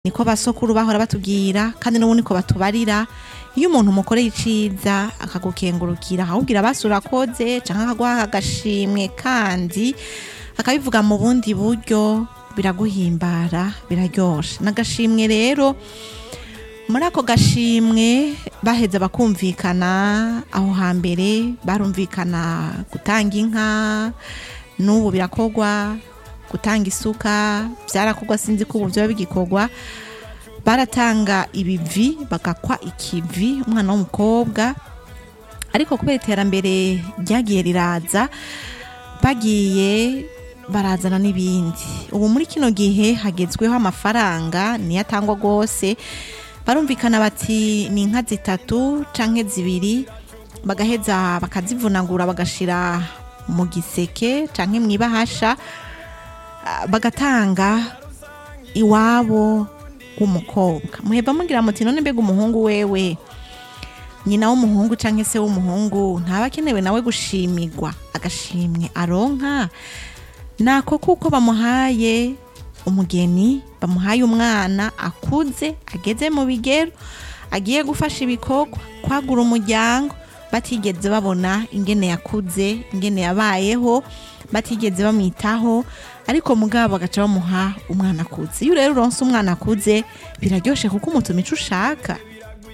niko basokuru bahora batubwira kandi n'ubu niko batubarira iyo umuntu umukoreye iciza akagukengurukira akakubwira basura koze canke akaguha agashimwe kandi akabivuga mu bundi buryo biraguhimbara biraryosha n'agashimwe rero muri ako gashimwe baheza bakumvikana aho hambere barumvikana gutanga inka n'ubu birakorwa gutanga isuka byarakorwa sinzi ko ubu byoba bigikorwa baratanga ibivi bagakwa ikivi umwana w'umukobwa ariko kubera iterambere ryagiye riraza bagiye barazana n'ibindi ubu muri kino gihe hagezweho amafaranga niyo atangwa rwose barumvikana bati ni inka zitatu canke zibiri bagaheza bakazivunagura bagashira mu giseke canke mu ibahasha ah, bagatanga iwabo w'umukobwa muheba mugira muti none mbega umuhungu wewe nyina w'umuhungu canke se w'umuhungu ntaba akenewe nawe gushimirwa agashimwe aronka nako kuko bamuhaye umugeni bamuhaye umwana akuze ageze mu bigero agiye gufasha ibikorwa kwagura umuryango batigeze babona ingene yakuze ingene yabayeho batigeze bamwitaho ariko mugabo bagaca bamuha umwana akuze iyo rero uronse umwana akuze biraryoshe kuko umutuma ico ushaka